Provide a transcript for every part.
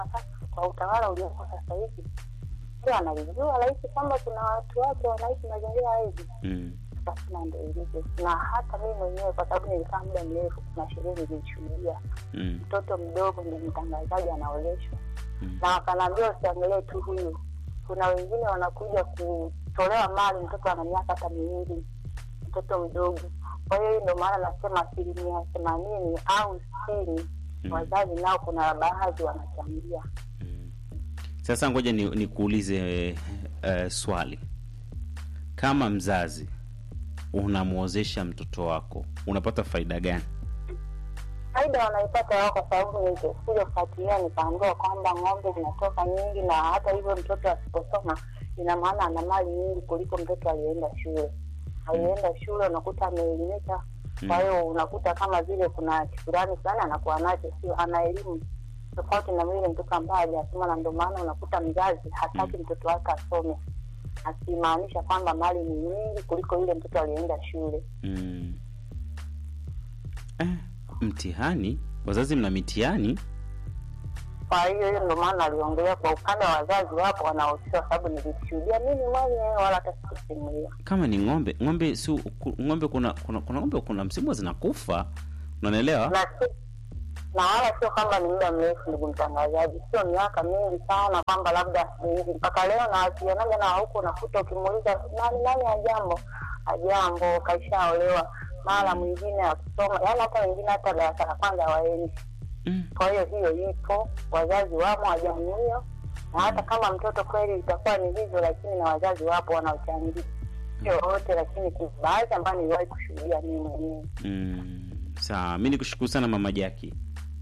sasa kwa utawala uliopo sasa hivi ndio analijua rahisi kwamba kuna watu wake wanaishi mazingira hivi Mm. basi na ndio ilivyo na hata mimi mwenyewe kwa sababu nilikaa muda mrefu kuna sherehe nilishuhudia Mm. mtoto mdogo ndio mtangazaji anaoleshwa Mm. na wakanaambia usiangalie tu huyu kuna wengine wanakuja kutolewa mali mtoto ana miaka hata miwili mtoto mdogo kwa hiyo hii ndio maana nasema asilimia themanini au sitini Mm. wazazi nao kuna baadhi wanachangia Mm. Sasa ngoja ni nikuulize uh, swali. Kama mzazi unamwozesha mtoto wako, unapata faida gani? faida wanaipata wao kwa sababu nilikuja kufuatilia nikaambiwa kwamba ng'ombe zinatoka nyingi na hata hivyo mtoto asiposoma ina maana ana mali nyingi kuliko mtoto aliyeenda shule aliyeenda shule unakuta ameelimika kwa hiyo unakuta kama vile kuna kifurani fulani anakuwa nacho sio ana elimu tofauti na vile mtoto ambaye hajasoma na ndio maana unakuta mzazi hataki mtoto wake asome akimaanisha kwamba mali ni nyingi kuliko yule mtoto aliyeenda shule Mm. Eh, mtihani? Wazazi mna mitihani? kwa hiyo hiyo ndio maana aliongelea kwa upande wa wazazi wapo wanaohusika, kwa sababu nilishuhudia mimi mwenyewe, wala hata sikusimulia. Kama ni ng'ombe, ng'ombe si ku- ng'ombe kuna kuna, kuna ng'ombe kuna msimu zinakufa. Unanielewa? Na si na wala sio kwamba ni muda mrefu, ndugu mtangazaji, sio miaka mingi sana, kwamba labda ni hivi mpaka leo na wasionaga na huku, unakuta ukimuuliza nani nani ajambo ajambo, kaishaolewa, mara mwingine akusoma, yaani hata wengine hata darasa la kwanza hawaendi. Mm. Kwa hiyo hiyo ipo, wazazi wamo wa jamii hiyo, na hata kama mtoto kweli itakuwa ni hivyo, lakini na wazazi wapo wanaochangia, sio wote, lakini kuna baadhi ambayo niliwahi kushuhudia mimi mwenyewe. Mm. Sawa, mi nikushukuru sana mama Jaki.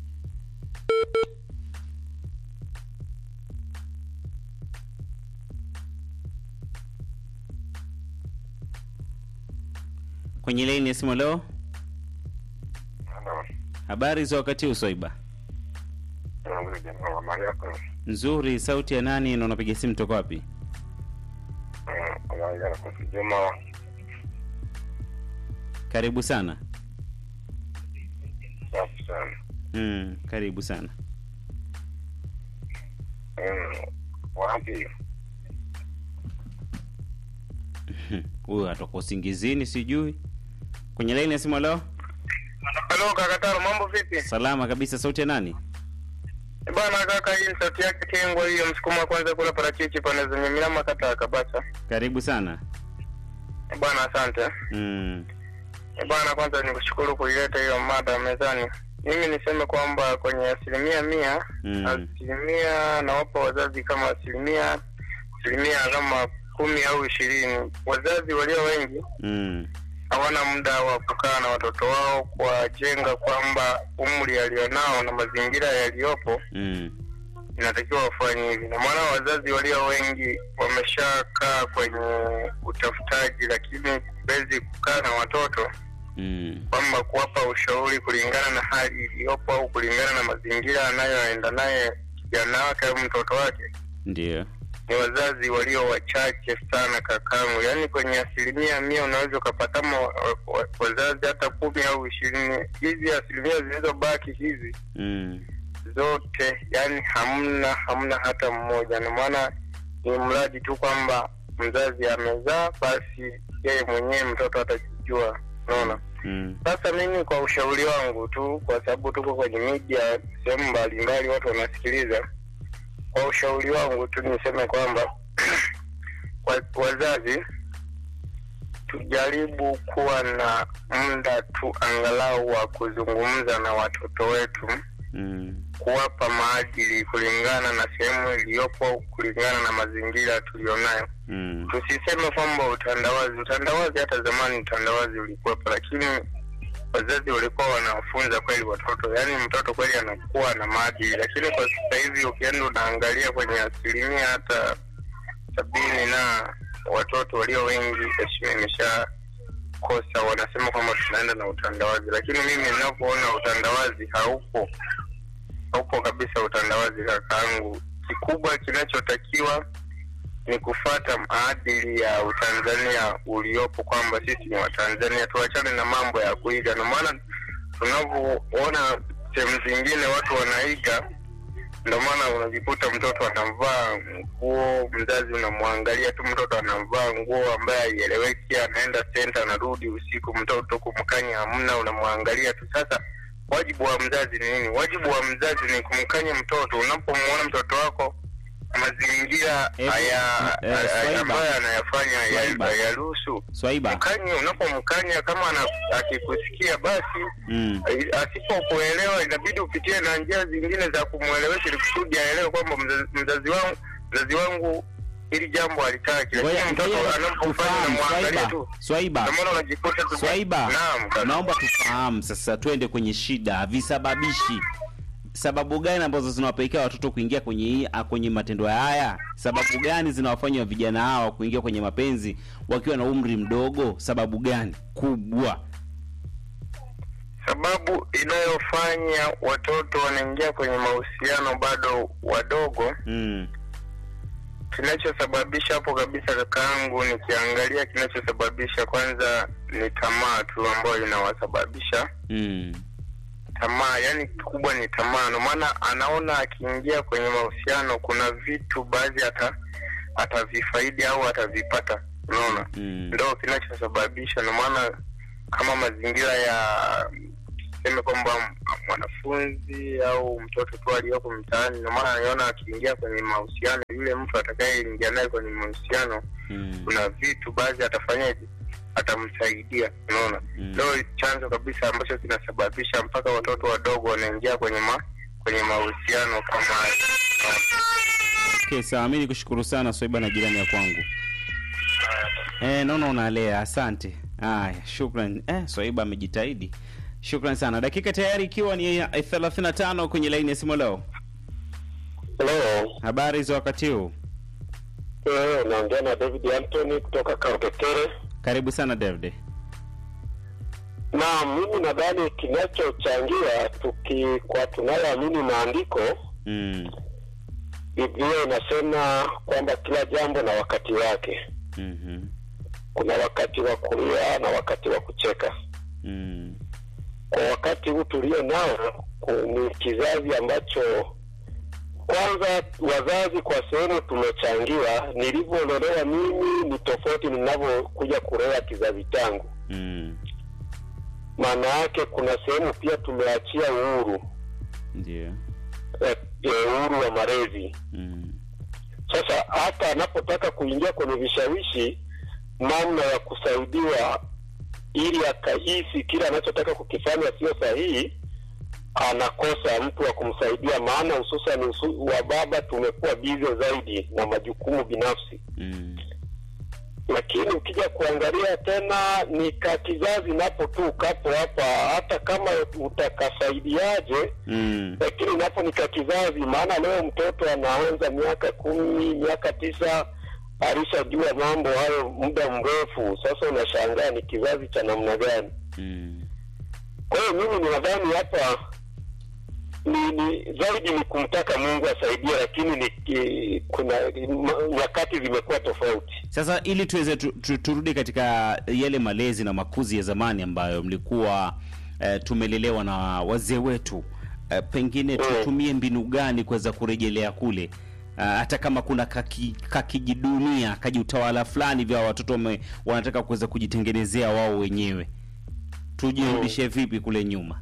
Kwenye laini ya simu leo, habari za wakati huu Swaiba? Nzuri, sauti ya nani na unapiga simu toka wapi? Juma Karibu sana. safi sana. Mm, karibu sana. Mm, Wapi Huyu atoka usingizini sijui. Kwenye laini ya simu leo, halo kakataro, mambo vipi salama kabisa, sauti ya nani? bwana? Kaka, hii sauti yake Kengwa hiyo, msukuma kwanza kula parachichi pande zenye milama kata kabisa. Karibu sana. Bwana, asante Mm. Eh, bwana. Kwanza nikushukuru kuileta hiyo mada mezani. Mimi niseme kwamba kwenye asilimia mia Mm. asilimia nawapa wazazi kama asilimia asilimia kama kumi au ishirini. Wazazi walio wengi Mm. hawana muda wa kukaa na watoto wao kuwajenga kwamba umri alionao na mazingira yaliyopo Mm. inatakiwa wafanye hivi, na maana wazazi walio wengi wameshakaa kwenye utafutaji, lakini huwezi kukaa na watoto Mm. kwamba kuwapa ushauri kulingana na hali iliyopo au kulingana na mazingira anayoenda naye kijana wake au mtoto wake Ndio. ni wazazi walio wachache sana kakangu, yaani kwenye asilimia mia unaweza ukapata ma- wa- wa- wazazi hata kumi au ishirini. Hizi asilimia zilizobaki hizi Mm. zote, yani hamna hamna hata mmoja, na maana ni mradi tu kwamba mzazi amezaa, basi yeye mwenyewe mtoto atajijua. Unaona? Mm. Sasa mimi kwa ushauri wangu tu, kwa sababu tuko kwenye media sehemu mbalimbali, watu wanasikiliza. Kwa ushauri wangu tu niseme kwamba kwa wazazi tujaribu kuwa na muda tu angalau wa kuzungumza na watoto wetu, Mm. kuwapa maadili kulingana na sehemu iliyopo, kulingana na mazingira tulionayo. Mm. Tusiseme kwamba utandawazi, utandawazi hata zamani utandawazi ulikuwepo, lakini wazazi walikuwa wanawafunza kweli watoto, yaani mtoto kweli anakuwa na maadili. Lakini kwa sasa hivi ukienda unaangalia kwenye asilimia hata sabini na watoto walio wengi heshima imeshakosa, wanasema kwamba tunaenda na utandawazi, lakini mimi ninavyoona utandawazi haupo, haupo kabisa utandawazi kakaangu. Kikubwa kinachotakiwa ni kufata maadili ya Utanzania uliopo kwamba sisi ni Watanzania, tuachane na mambo ya kuiga. Na maana tunavyoona sehemu zingine watu wanaiga ndio maana unajikuta mtoto anavaa nguo, mzazi unamwangalia tu, mtoto anavaa nguo ambaye haieleweki, anaenda senta, anarudi usiku, mtoto kumkanya hamna, unamwangalia tu. Sasa wajibu wa mzazi ni nini? Wajibu wa mzazi ni kumkanya mtoto. Unapomwona mtoto wako mazingira Eh, haya eh, haya Swaiba. ambayo anayafanya Swaiba. haya- hayaruhusu Swaiba. mkanye. Unapomkanya kama ana, akikusikia basi Mm. asipokuelewa inabidi upitie na njia zingine za kumwelewesha ili kusudi aelewe kwamba mzazi, mzazi wangu mzazi wangu hili jambo alitaki, Ngoja lakini mtoto ngoja anapofanya tufahamu namwangalia Swaiba. tu, Swaiba. ndio maana unajikuta tu Swaiba. Naam, kaka. Naomba tufahamu sasa, twende kwenye shida, visababishi. Sababu gani ambazo zinawapelekea watoto kuingia kwenye hii ah, kwenye matendo haya? Sababu gani zinawafanya vijana hawa kuingia kwenye mapenzi wakiwa na umri mdogo? Sababu gani kubwa? Sababu inayofanya watoto wanaingia kwenye mahusiano bado wadogo, Mm. kinachosababisha hapo kabisa, kakaangu, nikiangalia kinachosababisha kwanza ni tamaa tu ambayo inawasababisha Mm. tamaa, yani kikubwa ni tamaa. Ndio maana anaona akiingia kwenye mahusiano kuna vitu baadhi hata atavifaidi au atavipata, unaona Mm. ndo kinachosababisha. Ndio maana kama mazingira ya tuseme kwamba mwanafunzi au mtoto tu aliyoko mtaani, ndio maana anaona akiingia kwenye mahusiano, yule mtu atakayeingia naye kwenye mahusiano, Mm. kuna vitu baadhi atafanyaje, atamsaidia, unaona Mm. ndo chanzo kabisa ambacho kinasababisha mpaka watoto wadogo wanaingia kwenye ma, kwenye mahusiano kama haya. Okay, sawa. Mimi nikushukuru sana Swaiba na jirani ya kwangu. Eh, naona unalea. Asante. Haya, shukran. Eh, Swaiba amejitahidi. Shukran sana. Dakika tayari ikiwa ni ya 35 kwenye laini ya simu leo. Hello. Habari za wakati huu? Eh, naongea na David Anthony kutoka Kautekere. Karibu sana David. Na mimi nadhani kinachochangia tuki kwa tunayoamini maandiko, Mm. Biblia inasema kwamba kila jambo na wakati wake. Mhm. Kuna wakati wa kulia na wakati wa kucheka. Mm. Kwa wakati huu tulio nao ku- ni kizazi ambacho kwanza wazazi kwa sehemu tumechangiwa. Nilivyolelewa mimi ni tofauti ninavyokuja kulea kizazi changu. Mm. maana yake kuna sehemu pia tumeachia uhuru Ndio. eh, eh, uhuru wa malezi. Mm. Sasa hata anapotaka kuingia kwenye vishawishi, namna ya kusaidiwa ili akahisi kile anachotaka kukifanya sio sahihi, anakosa mtu wa kumsaidia, maana hususan husu- wa baba tumekuwa bize zaidi na majukumu binafsi. Mm. lakini ukija kuangalia tena ni ka kizazi napo tu kapo hapa, hata kama utakasaidiaje, Mm. lakini napo ni ka kizazi. Maana leo mtoto anaanza miaka kumi, miaka tisa, alishajua mambo hayo muda mrefu. Sasa unashangaa ni kizazi cha namna gani? Mm. Kwa hiyo mimi ninadhani hapa ni, ni zaidi ni kumtaka Mungu asaidie, lakini ni ki- kuna ma- nyakati zimekuwa tofauti. Sasa ili tuweze tu, tu, turudi katika yale malezi na makuzi ya zamani ambayo mlikuwa eh, tumelelewa na wazee wetu eh, pengine Mm. tutumie mbinu gani kuweza kurejelea kule Ah, hata kama kuna kaki- kakijidunia kajiutawala fulani vya watoto wame, wanataka kuweza kujitengenezea wao wenyewe tujirudishe vipi kule nyuma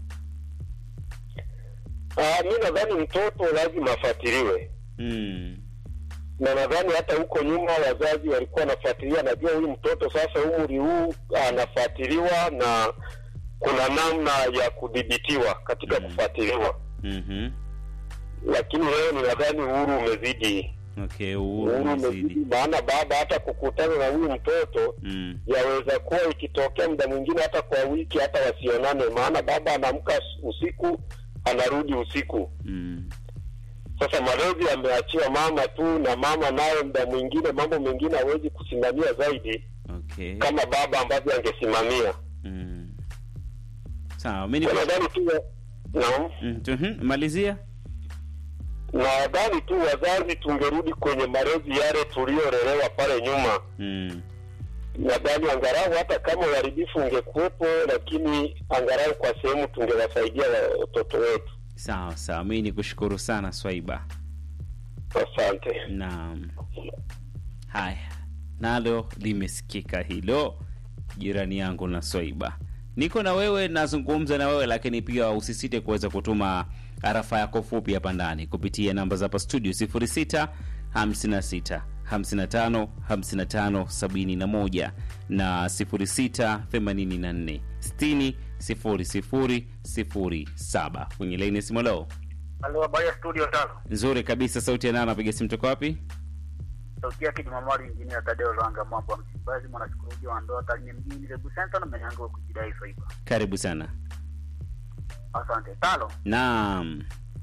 Ah, mi nadhani mtoto lazima afuatiliwe, mm. na nadhani hata huko nyuma wazazi walikuwa wanafuatilia. Najua huyu mtoto sasa umri huu anafuatiliwa na kuna namna ya kudhibitiwa katika Mm. kufuatiliwa, mm lakini leo ni nadhani uhuru umezidi, okay uhuru uhuru umezidi umezidi, maana baba hata kukutana na huyu mtoto mm. yaweza kuwa ikitokea muda mwingine hata kwa wiki hata wasionane, maana baba anaamka usiku anarudi usiku. Mm. Sasa malezi ameachiwa mama tu, na mama naye muda mwingine mambo mengine hawezi kusimamia zaidi okay kama baba ambavyo angesimamia. mm. sawa mi Kwa niko- Nadhani tu naam, Mm, tu- mhm, malizia nadhani tu wazazi tungerudi kwenye malezi yale tuliyolelewa pale nyuma. mm. Nadhani angalau hata kama uharibifu ungekuwepo, lakini angalau kwa sehemu tungewasaidia watoto wetu. Sawa sawa, mi ni kushukuru sana Swaiba. Asante. Naam, haya nalo limesikika hilo, jirani yangu na Swaiba. Niko na wewe, nazungumza na wewe, lakini pia usisite kuweza kutuma arafa yako fupi hapa ndani kupitia namba za hapa studio 06 56 55 55 71 na 06 84 60 00 07 kwenye laini ya simu leo. Halo, habari ya studio tano. Nzuri kabisa, sauti ya nani? Napiga simu toka wapi? Sauti yake Jumamari Injinia Tadeo Lwanga mambo ya Msimbazi mwanashukurujia wa ndoa Tarime mjini Lebu Center na mwenyango wa kujidai Swaiba. Karibu sana. Asante. Tano. Naam.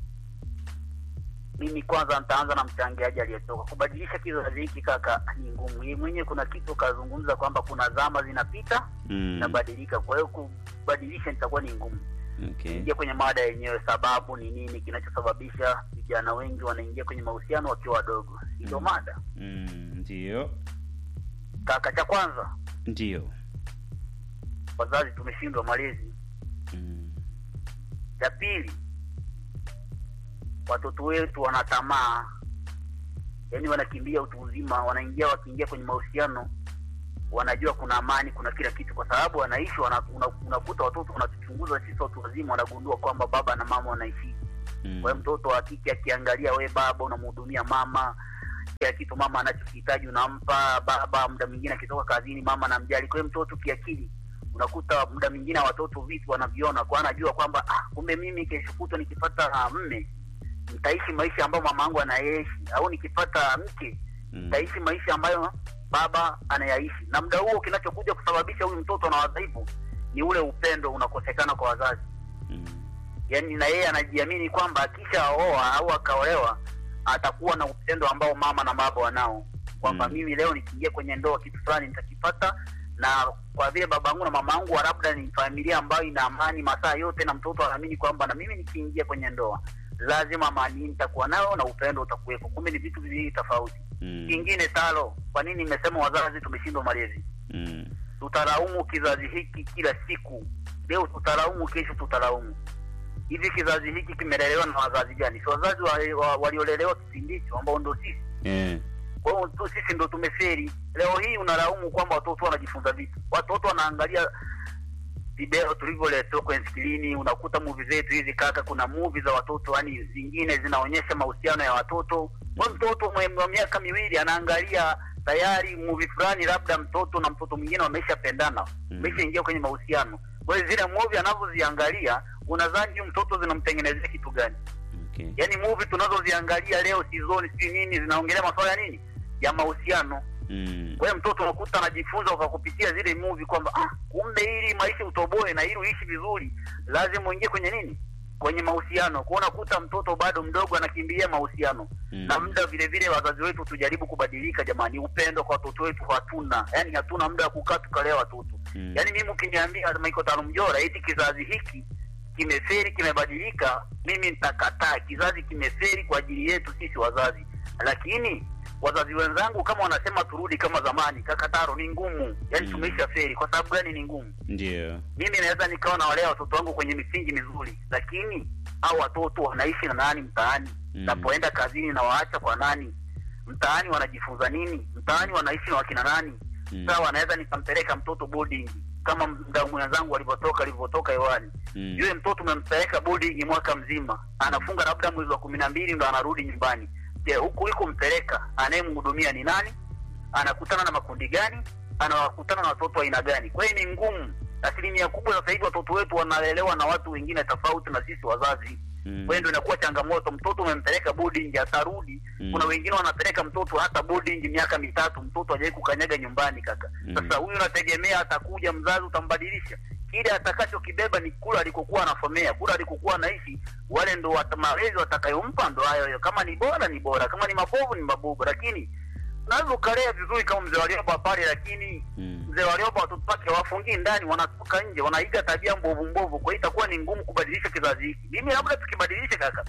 Mimi kwanza nitaanza na mchangiaji aliyetoka. Kubadilisha kizazi hiki kaka ni ngumu. Yeye mwenyewe kuna kitu kazungumza kwamba kuna zama zinapita Mm. zinabadilika. Kwa hiyo kubadilisha itakuwa ni ngumu. Okay. Ingia kwenye mada yenyewe, sababu ni nini kinachosababisha vijana wengi wanaingia kwenye mahusiano wakiwa wadogo? Ndio Mm. mada Mm, ndio. kaka. Cha kwanza, Ndio. wazazi tumeshindwa malezi. Mm. Cha pili, watoto wetu wana tamaa, yaani wanakimbia utu uzima, wanaingia wakiingia kwenye mahusiano wanajua kuna amani, kuna kila kitu, kwa sababu wanaishi wana, una, unakuta watoto wanatuchunguza sisi watu wazima, wanagundua kwamba baba na mama wanaishi. Mm. Kwa hiyo mtoto wa kike akiangalia, we baba unamhudumia mama, kila kitu mama anachokihitaji unampa baba. Muda mwingine akitoka kazini, mama anamjali. Kwa hiyo mtoto kiakili unakuta muda mwingine watoto vitu wanaviona, kwa anajua kwamba ah, kumbe mimi kesho kutwa nikipata ah, mme nitaishi maisha ambayo mama yangu anayaishi, au nikipata mke Mm. nitaishi maisha ambayo baba anayaishi. Na muda huo kinachokuja kusababisha huyu mtoto na wadhaifu ni ule upendo unakosekana kwa wazazi Mm. yaani na yeye anajiamini kwamba akishaoa au akaolewa atakuwa na upendo ambao mama na baba wanao kwamba Mm. mimi leo nikiingia kwenye ndoa kitu fulani nitakipata na kwa vile babangu na mamangu labda ni familia ambayo ina amani masaa yote na mtoto anaamini kwamba na mimi nikiingia kwenye ndoa lazima amani nitakuwa nayo na upendo utakuwepo kumbe ni vitu viwili tofauti Mm. kingine talo kwa nini nimesema wazazi tumeshindwa malezi Mm. tutalaumu kizazi hiki kila siku. Leo tutalaumu, kesho tutalaumu. Hivi kizazi hiki kimelelewa na wazazi gani? Si wazazi wa- wa- waliolelewa kipindi hicho ambao ndo sisi. Eh. Kwa hiyo tu sisi ndo tumeferi. Leo hii unalaumu kwamba watoto wanajifunza vitu, watoto wanaangalia video tulivyoletewa kwenye skrini. Unakuta movie zetu hizi kaka, kuna movie za watoto, yani zingine zinaonyesha mahusiano ya watoto. Kwa hiyo mtoto mwe- wa miaka miwili anaangalia tayari movie fulani, labda mtoto na mtoto mwingine wameshapendana, Mm. wameshaingia kwenye mahusiano. Kwa hiyo zile movie anavyoziangalia, unadhani huyu mtoto zinamtengenezea kitu gani? Okay. Yaani movie tunazoziangalia leo, season si nini, zinaongelea masuala ya nini, ya mahusiano. Mm. Kwa hiyo mtoto unakuta anajifunza kwa kupitia zile movie kwamba ah, kumbe ili maisha utoboe na ili uishi vizuri lazima uingie kwenye nini, kwenye mahusiano. Kwa hiyo unakuta mtoto bado mdogo anakimbilia mahusiano Mm. na muda vile vile, wazazi wetu tujaribu kubadilika jamani. Upendo kwa watoto wetu hatuna, yani hatuna muda wa kukaa tukalea watoto Mm. yaani mimi ukiniambia Michael Talumjora eti kizazi hiki kimeferi kimebadilika, mimi nitakataa. Kizazi kimeferi kwa ajili yetu sisi wazazi, lakini wazazi wenzangu kama wanasema turudi kama zamani, kakataro ni ngumu. Yaani Mm. tumeisha feri. Kwa sababu gani ni ngumu? Ndio. Mimi naweza nikawa nawalea watoto wangu kwenye misingi mizuri, lakini hao watoto wanaishi na nani mtaani? Mm. Napoenda kazini na waacha kwa nani? Mtaani wanajifunza nini? Mtaani wanaishi na wakina nani? Mm. sawa naweza nikampeleka mtoto boarding kama mdau mwenzangu alivyotoka alivyotoka hewani Mm. yule mtoto umempeleka boarding mwaka mzima anafunga labda mwezi wa kumi na mbili ndo anarudi nyumbani je huku iko mpeleka anayemhudumia ni nani anakutana na makundi gani anawakutana na watoto wa aina gani kwa hiyo ni ngumu asilimia kubwa sasa hivi watoto wetu wanalelewa na watu wengine tofauti na sisi wazazi Mm. kwa hiyo ndio inakuwa changamoto mtoto umempeleka boarding atarudi Mm. kuna wengine wanapeleka mtoto hata boarding miaka mitatu mtoto hajai kukanyaga nyumbani kaka Mm. sasa huyu unategemea atakuja mzazi utambadilisha kile atakachokibeba ni kula alikokuwa anasomea kula alikokuwa anaishi wale ndo wat- malezi watakayompa ndo hayo hayo kama ni bora ni bora kama ni mabovu ni mabovu lakini unaweza ukalea vizuri kama mzee walioba pale lakini Mm. mzee walioba watoto wake wafungii ndani wanatoka nje wanaiga tabia mbovu mbovu kwa hiyo itakuwa ni ngumu kubadilisha kizazi hiki mimi labda tukibadilisha kaka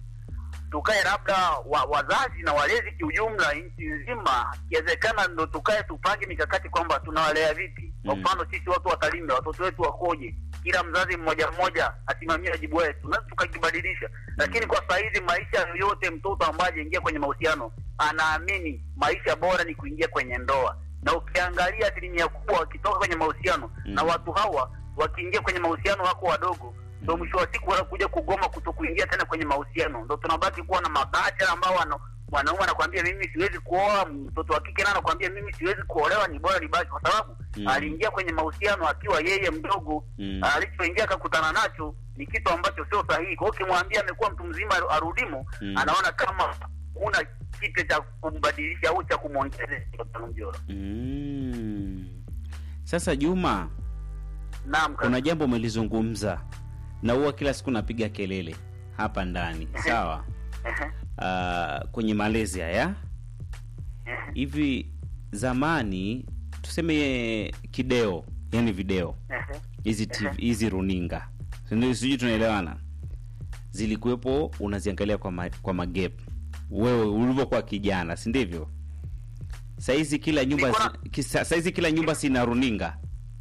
tukae labda wa, wazazi na walezi kiujumla nchi nzima ikiwezekana ndo tukae tupange mikakati kwamba tunawalea vipi kwa Mm. mfano sisi watu watalime watoto wetu wakoje kila mzazi mmoja mmoja asimamie wajibu wetu na tukakibadilisha lakini kwa saa hizi maisha yoyote mtoto ambaye ajaingia kwenye mahusiano anaamini maisha bora ni kuingia kwenye ndoa na ukiangalia asilimia kubwa wakitoka kwenye mahusiano Mm. na watu hawa wakiingia kwenye mahusiano wako wadogo ndo mwisho wa siku wanakuja kugoma kuto kuingia tena kwenye mahusiano ndo tunabaki kuwa na mabacha ambao wana mwanaume anakwambia mimi siwezi kuoa mtoto wa kike naye anakwambia mimi siwezi kuolewa ni bora nibaki kwa sababu Mm. aliingia kwenye mahusiano akiwa yeye mdogo Mm. alichoingia akakutana nacho ni kitu ambacho sio sahihi kwa hiyo ukimwambia amekuwa mtu mzima aru- arudimo Mm. anaona kama kuna kitu cha kumbadilisha au cha kumwongezea Mjolo. Mm. Sasa Juma, naam kaka. kuna jambo umelizungumza na huwa kila siku napiga kelele hapa ndani, sawa? Ehe, Uh, kwenye malezi haya ehe, hivi, zamani tuseme kideo, yani video ehe. hizi TV hizi runinga, Sijui- sijui tunaelewana, zilikuwepo, unaziangalia kwa ma, kwa magep wewe ulivyokuwa kijana, si ndivyo? Saizi kila nyumba Nilikuwa si- kisa- saizi kila nyumba sina runinga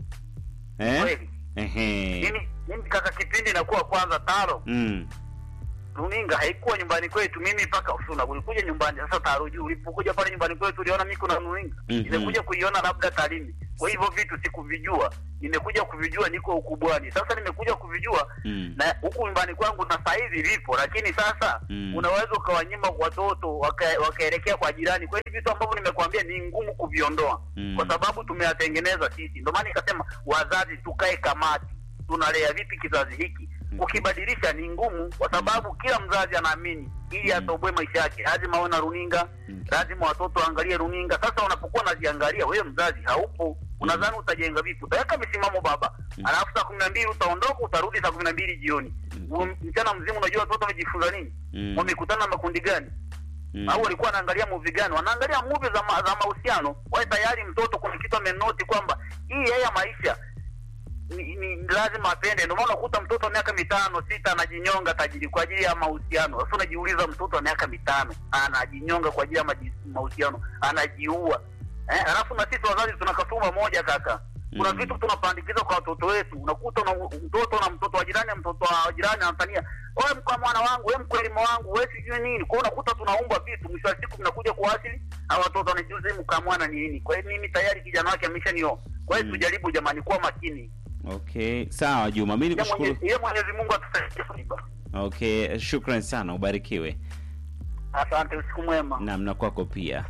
eh? Kweli. Ehe. mimi mimi kaka kipindi nakuwa kwanza taro Mm. runinga haikuwa nyumbani kwetu mimi mpaka usuna ulikuja nyumbani sasa taro juu ulipokuja pale nyumbani kwetu uliona mimi kuna runinga Mhm. nimekuja kuiona labda Tarime kwa hivyo vitu sikuvijua nimekuja kuvijua niko ukubwani sasa nimekuja kuvijua Mm. na huku nyumbani kwangu na saizi vipo lakini sasa Mm. unaweza ukawanyima watoto waka- wakaelekea kwa jirani kwa hivi vitu ambavyo nimekuambia ni ngumu kuviondoa Mm. kwa sababu tumeyatengeneza sisi ndio maana nikasema wazazi tukae kamati tunalea vipi kizazi hiki kukibadilisha ni ngumu kwa sababu kila mzazi anaamini ili atoboe maisha yake lazima awe na runinga Mm. lazima watoto waangalie runinga sasa unapokuwa unaziangalia wewe mzazi haupo unadhani utajenga vipi utaweka misimamo baba alafu saa kumi na mbili utaondoka utarudi saa kumi na mbili jioni Huo mchana mzima unajua watoto wamejifunza nini Mm. wamekutana na makundi gani Mm. au walikuwa wanaangalia movie gani wanaangalia movie za, ma, za mahusiano wae tayari mtoto kuna kitu amenoti kwamba hii haya maisha ni, ni lazima apende ndio maana unakuta mtoto wa miaka mitano sita anajinyonga tajiri kwa ajili ya mahusiano sasa unajiuliza mtoto wa miaka mitano anajinyonga kwa ajili ya maji- mahusiano anajiua eh, alafu na sisi wazazi tuna kasumba moja kaka kuna Mm. vitu tunapandikiza kwa watoto wetu unakuta una, mtoto na mtoto wa jirani mtoto wa jirani anatania wewe mkwa mwana wangu wewe mkwelimo wangu wewe sijui nini kwa hiyo unakuta tunaumba vitu mwisho wa siku vinakuja kuasili au watoto wanajiuliza "Hii mkwa mwana ni nini kwa hiyo mimi tayari kijana wake ameshanioa kwa hiyo Mm. tujaribu jamani kuwa makini Okay, sawa Juma, mi Yeye nikushukuru. Mwenyezi- yeye Mwenyezi Mungu atusaidie Fariba. Okay, shukran sana, ubarikiwe. asante usiku mwema Naam, na kwako pia.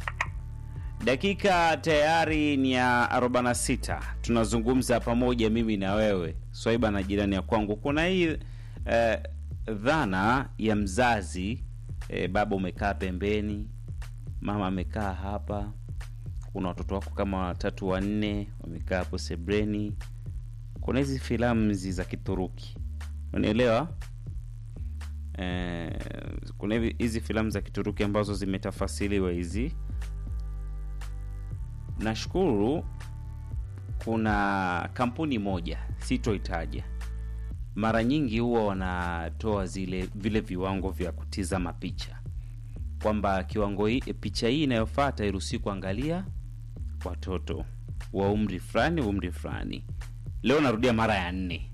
Dakika tayari ni ya 46 tunazungumza pamoja mimi na wewe Swaiba na jirani ya kwangu. Kuna hii eh, dhana ya mzazi eh, baba umekaa pembeni, mama amekaa hapa, kuna watoto wako kama watatu wanne wamekaa hapo sebreni. Kuna hizi filamu hizi za Kituruki, unanielewa? Eh, kuna hivi- hizi filamu za Kituruki ambazo zimetafasiriwa hizi. Nashukuru kuna kampuni moja sitoitaja, mara nyingi huwa wanatoa zile vile viwango vya kutizama picha, kwamba kiwango hii, picha hii inayofuata iruhusi kuangalia watoto wa umri fulani umri fulani. Leo narudia mara ya nne.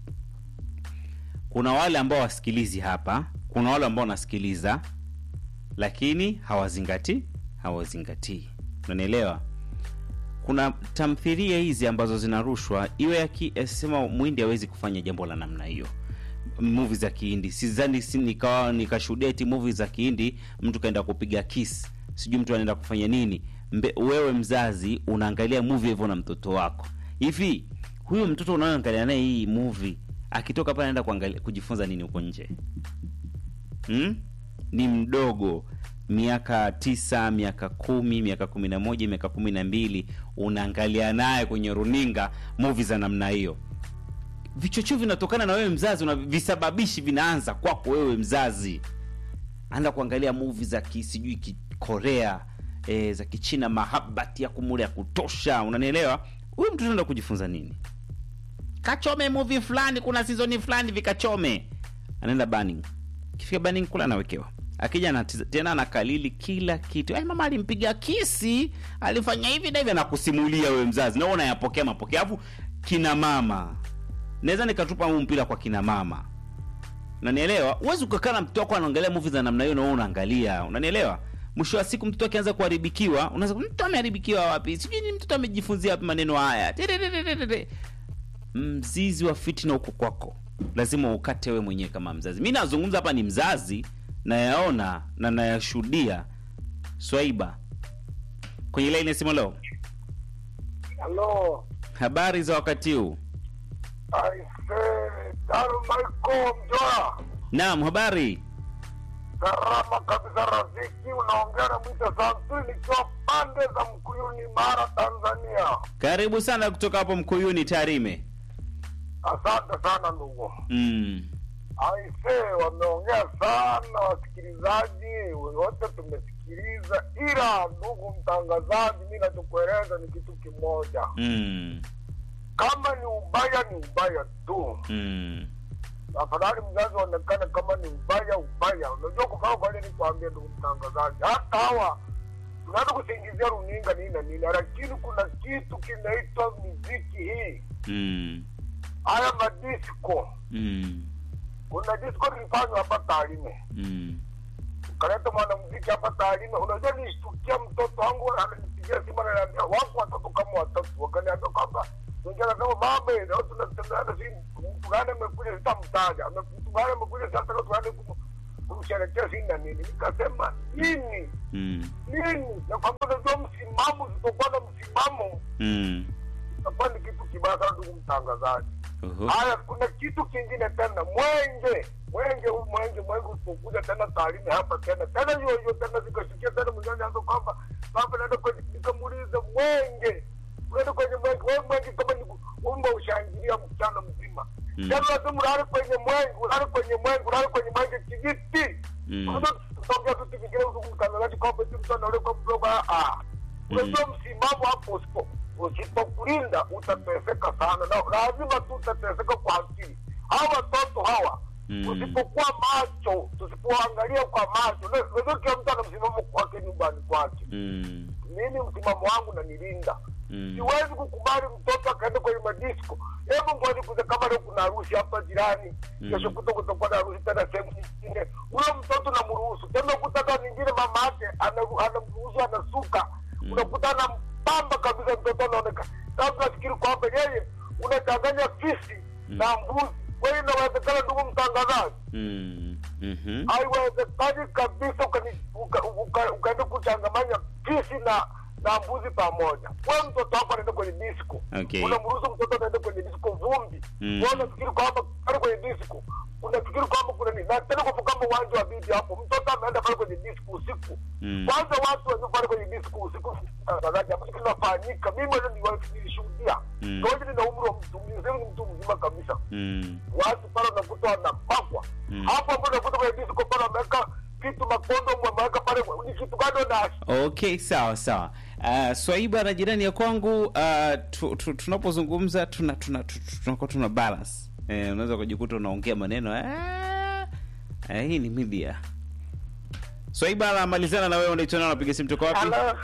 Kuna wale ambao wasikilizi hapa, kuna wale ambao wanasikiliza lakini hawazingatii hawazingatii, unanielewa? Kuna tamthilia hizi ambazo zinarushwa, iwe ya ki- eh, sema mwindi hawezi kufanya jambo la namna hiyo. Movie za Kihindi sidhani, si nikawa nikashuhudia eti movie za Kihindi mtu kaenda kupiga kiss, sijui mtu anaenda kufanya nini. Mbe, wewe mzazi unaangalia movie hivyo na mtoto wako hivi, huyo mtoto unaoangalia naye hii movie akitoka pale anaenda kuangalia kujifunza nini huko nje? hmm? ni mdogo miaka tisa miaka kumi miaka kumi na moja miaka kumi na mbili unaangalia naye kwenye runinga muvi za namna hiyo vichocheo vinatokana na wewe mzazi una visababishi vinaanza kwako wewe mzazi anaenda kuangalia muvi za ki- sijui kikorea e, za kichina mahabati ya kumule ya kutosha unanielewa huyu mtu anaenda kujifunza nini kachome movie fulani kuna sizoni fulani vikachome anaenda banning kifika banning kula anawekewa akija anatiza- tena anakalili kila kitu Ai, mama alimpiga kisi alifanya hivi na hivi anakusimulia wewe mzazi na wewe unayapokea mapokeo alafu kina mama naweza nikatupa huu mpira kwa kina mama unanielewa huwezi ukakaa na mtoto wako anaangalia movie za namna hiyo na wewe unaangalia unanielewa mwisho wa siku mtoto akianza kuharibikiwa unaweza mtoto ameharibikiwa wapi sijui ni mtoto amejifunzia wapi maneno haya Tiririririririri. mzizi wa fitina huko kwako lazima ukate wewe mwenyewe kama mzazi mi nazungumza hapa ni mzazi nayaona na nayashuhudia swaiba kwenye laini ya simu leo halo habari za wakati huu aise daru maiko mjoa naam habari Salama kabisa rafiki, unaongea na Mwita Santuri nikiwa pande za Mkuyuni, Mara, Tanzania. karibu sana kutoka hapo mkuyuni tarime Asante sana ndugu. mm. Aise, wameongea sana wasikilizaji wote, tumesikiliza, ila ndugu mtangazaji, mi nachokueleza ni kitu kimoja, Mm. kama ni ubaya ni ubaya tu. Mm. afadhali mzazi waonekane kama ni ubaya ubaya. Unajua kufaa kwa nini nikwambie, ndugu mtangazaji, hata hawa tunaweza kusingizia runinga nini na nini, lakini kuna kitu kinaitwa miziki hii, Mm. haya madisco. Mm. Kuna disco lilifanywa hapa Tarime, Mm. ukaleta mwanamuziki hapa Tarime. Unajua, nishtukia mtoto wangu ananipigia simu, ananiambia wako watoto kama watatu, wakaniambia kwamba wengine anasema baba, leo tunatembeana, si mtu gani amekuja, sitamtaja Ame- mtu gani amekuja, sasa leo tuende kum- kumsherekea si na nini. Nikasema nini Mm. nini, na kwamba unajua msimamo, usipokuwa na msimamo Mm. itakuwa ni kitu kibaya sana, ndugu mtangazaji. Oho. Haya, kuna kitu kingine tena, mwenge mwenge huu mwenge mwenge usipokuja tena Tarime hapa tena tena hiyo hiyo tena zikashikia tena mjani anza kwamba baba naenda kwenye nikamuuliza mwenge unaenda kwenye mwenge wewe mwenge kama ni umba ushangilia mchana mzima Mm. tena lazima ulale kwenye mwenge ulale kwenye mwenge ulale kwenye mwenge kijiti Mm. unajua tutongea tu tukifikiria ndugu mtangazaji kwamba eti mtu anaole kwa mdogo ah ah unajua msimamo hapo usipo usipokulinda utateseka sana na lazima tu utateseka kwa akili hawa watoto hawa Mm. usipokuwa macho tusipoangalia kwa macho na- unajua kila mtu ana msimamo kwake nyumbani kwake Mm. mimi msimamo wangu nanilinda Mm. siwezi kukubali mtoto akaenda kwenye madisco hebu ngoja kuza kama leo kuna harusi hapa jirani Mm. kesho kuto kutakuwa na harusi tena sehemu nyingine huyo mtoto namruhusu tena kutaka nyingine mama yake anaru- anamruhusu anasuka Mm. unakuta anampamba kabisa mtoto anaoneka sasa nafikiri kwamba yeye unachanganya fisi Mm. na mbuzi kweli inawezekana ndugu mtangazaji Mm. Mhm. haiwezekani kabisa ukani- uka- uka- ukaenda kuchangamanya fisi na na mbuzi pamoja. We mtoto wako anaenda kwenye disco, Okay. unamruhusu mtoto anaenda kwenye disco vumbi, Mm. wewe unafikiri kwamba pale kwenye disco unafikiri kwamba kuna nini? Na tena kwa kama uwanja wa bibi hapo, mtoto ameenda pale kwenye disco usiku. Mm. Kwanza watu walio pale kwenye disco usiku, tangazaji ambacho kinafanyika, mimi mwenyewe niliwa- nilishuhudia. Mm. Ngoja nina umri wa mtu mzima, ni mtu mzima kabisa Mm. watu pale unakuta wanapakwa Mm. hapo hapo unakuta kwenye disco pale wameweka kitu makondo wameweka pale ni kitu gani na okay sawa sawa uh, swaiba na jirani ya kwangu uh, tu, tu, tunapozungumza tuna tuna tu- tu- tunakuwa tuna balance eh, unaweza kujikuta unaongea maneno eh, eh, hii ni media swaiba anamalizana na wewe unaitwa nani unapiga simu toka wapi Halo.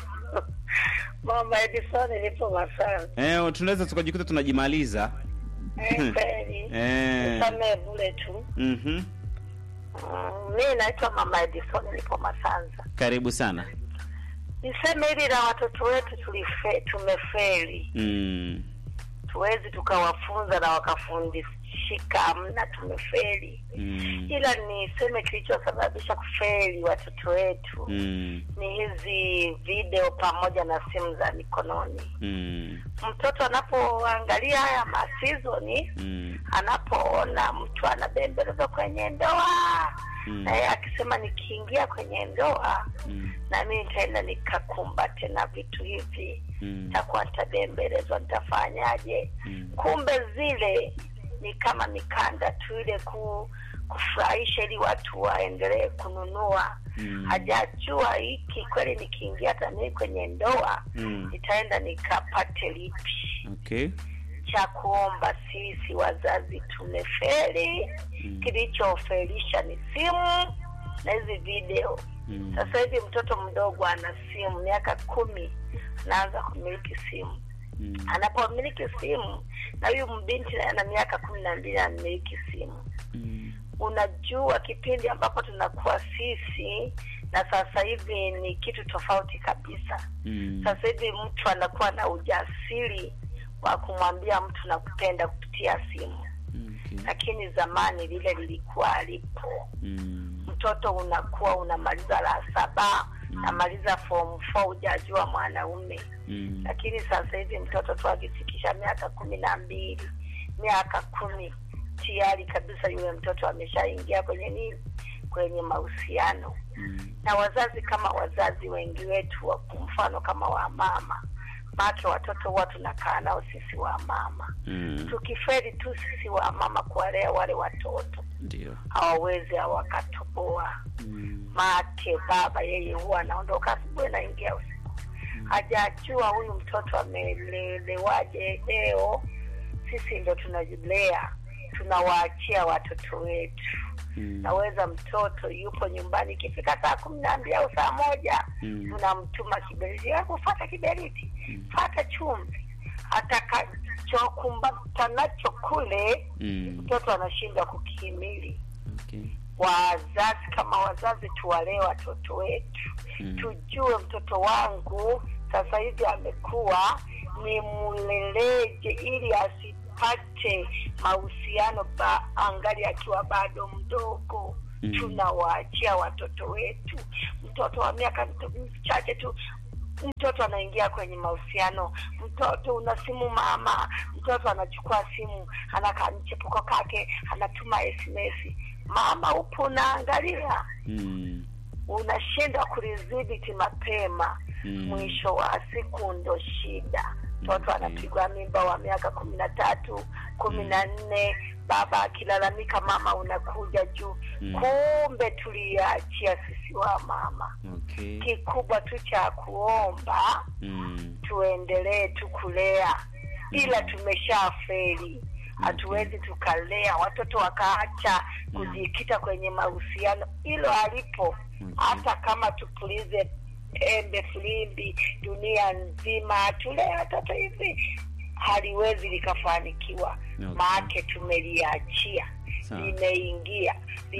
Mama Edison nipo Masana. eh, tunaweza tukajikuta tunajimaliza Eh, kweli. Eh. Nisamee bure tu. mhm Mm, Mi naitwa Mama Edison nipo Masanza. karibu sana Niseme hili la watoto wetu tulife, tumefeli. mm. Tuwezi tukawafunza na wakafundishika, amna, tumefeli. Mm. Ila niseme kilichosababisha kufeli watoto wetu Mm. ni hizi video pamoja na simu za mikononi. Mm. Mtoto anapoangalia haya masizoni Mm. anapoona mtu anabembelezwa kwenye ndoa Mm. na yeye akisema nikiingia kwenye ndoa Mm. na mimi nitaenda nikakumbate na vitu hivi Mm. nitakuwa nitabembelezwa nitafanyaje Mm. kumbe zile ni kama mikanda tu ile ku kufurahisha ili watu waendelee kununua Mm. hajajua hiki kweli nikiingia hata mimi kwenye ndoa Mm. nitaenda nikapate lipi okay cha kuomba sisi wazazi tumefeli Mm. kilichofelisha ni simu na hizi video Mm. sasa hivi mtoto mdogo ana simu miaka kumi anaanza kumiliki simu Mm. anapomiliki simu na huyu mbinti naye ana miaka kumi na mbili anamiliki simu Mm. unajua kipindi ambapo tunakuwa sisi na sasa hivi ni kitu tofauti kabisa Mm. sasa hivi mtu anakuwa na ujasiri wa kumwambia mtu nakupenda kupitia simu Okay. lakini zamani lile lilikuwa alipo Mm. mtoto unakuwa unamaliza la saba namaliza form four hujajua mwanaume Mm. lakini sasa hivi mtoto tu akifikisha miaka kumi na mbili miaka kumi tayari kabisa yule mtoto ameshaingia kwenye nini kwenye mahusiano Mm. na wazazi kama wazazi wengi wetu wa mfano kama wa mama make watoto huwa tunakaa nao sisi wa mama Mm. tukiferi tu sisi wa mama kuwalea wale watoto Ndio. hawawezi hawakatoboa Mm. make baba yeye huwa anaondoka asubuhi naingia usiku hajajua huyu mtoto amelelewaje leo sisi ndo tunajilea tunawaachia watoto wetu Mm. naweza mtoto yupo nyumbani ikifika saa kumi na mbili au saa moja Mm. tunamtuma kiberiti hebu fata kiberiti fata chumvi atakachokumbata nacho kule Mm. mtoto anashindwa kukihimili Okay. wazazi kama wazazi tuwalee watoto wetu Mm. tujue mtoto wangu sasa hivi amekuwa ni mleleje ili asipate mahusiano ba, angali akiwa bado mdogo Mm. tunawaachia watoto wetu mtoto wa miaka mchache tu mtoto anaingia kwenye mahusiano mtoto una simu mama mtoto anachukua simu anakaa mchepuko kake anatuma sms mama upo unaangalia Mm. unashindwa kulidhibiti mapema Mm. mwisho wa siku ndo shida mtoto Okay. anapigwa mimba wa miaka kumi na tatu kumi na nne baba akilalamika mama unakuja juu Mm. kumbe tuliachia sisi wa mama Okay. kikubwa tu cha kuomba Mm. tuendelee tu kulea ila tumeshafeli hatuwezi tukalea watoto wakaacha kujikita kwenye mahusiano hilo alipo hata kama tupulize embe filimbi dunia nzima tulee watoto hivi haliwezi likafanikiwa Okay. maake tumeliachia Sawa. limeingia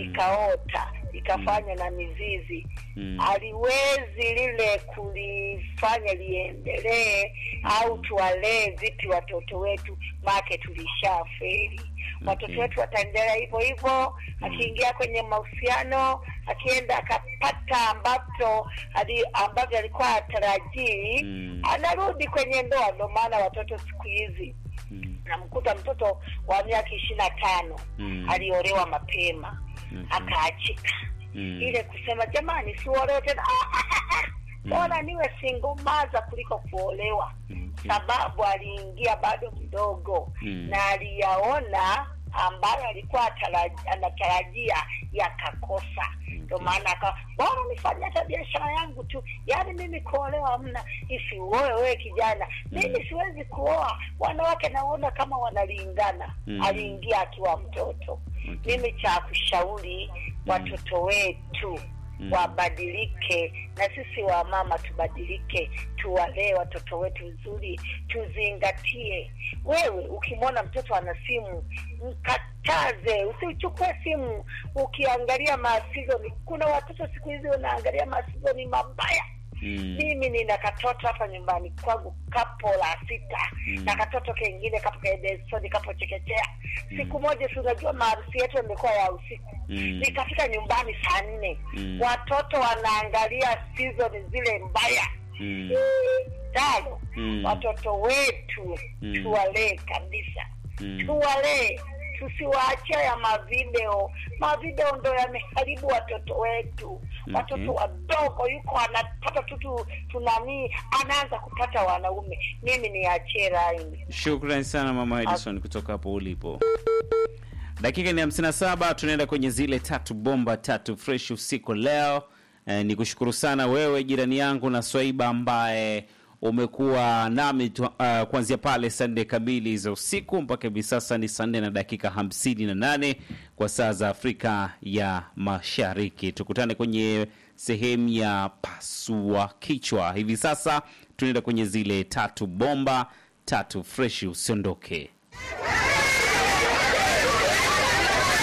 likaota likafanya na mizizi Mm. haliwezi lile kulifanya liendelee au tuwalee vipi watoto wetu make tulishaferi watoto wetu wataendelea hivyo hivyo akiingia kwenye mahusiano akienda akapata ambacho ali- ambavyo alikuwa atarajii Mm. anarudi kwenye ndoa ndo maana watoto siku hizi Mm. namkuta mtoto wa miaka ishirini na tano Mm. aliolewa mapema Okay. akaachika Mm. ile kusema jamani siolewe tena Ah, ah, ah, ah. bora niwe singomaza kuliko kuolewa Okay. sababu aliingia bado mdogo Mm. na aliyaona ambayo alikuwa atara- anatarajia yakakosa ndo Okay. maana akawa bora nifanye hata biashara yangu tu yaani mimi kuolewa hamna isi uoe wewe kijana mimi siwezi kuoa wanawake naona kama wanalingana Mm. aliingia akiwa mtoto Okay. mimi cha kushauri watoto wetu Mm. wabadilike na sisi wa mama tubadilike tuwalee watoto wetu vizuri tuzingatie wewe ukimwona mtoto ana simu mkataze usichukue simu ukiangalia maasizoni kuna watoto siku hizi wanaangalia maasizoni mabaya Mm. mimi nina katoto hapa nyumbani kwangu kapo la sita Mm. na katoto kengine kapo kaedesoni kapo chekechea siku moja si unajua maarusi yetu yamekuwa ya usiku Mm. nikafika nyumbani saa nne Mm. watoto wanaangalia season zile mbaya Mm. tano Mm. watoto wetu Mm. tuwalee kabisa Mm. tuwalee tusiwaachia ya mavideo mavideo ndo yameharibu watoto wetu watoto wadogo yuko anapata tu tu- tunanii anaanza kupata wanaume mimi niachie laini Shukrani sana mama Edison kutoka hapo ulipo. Dakika ni 57 tunaenda kwenye zile tatu bomba tatu fresh usiku leo. Eh, ni kushukuru sana wewe jirani yangu na Swaiba ambaye umekuwa nami tu, uh, kuanzia pale saa nne kamili za usiku mpaka hivi sasa ni saa nne na dakika hamsini na nane kwa saa za Afrika ya Mashariki. Tukutane kwenye sehemu ya pasua kichwa. Hivi sasa tunaenda kwenye zile tatu bomba tatu freshi usiondoke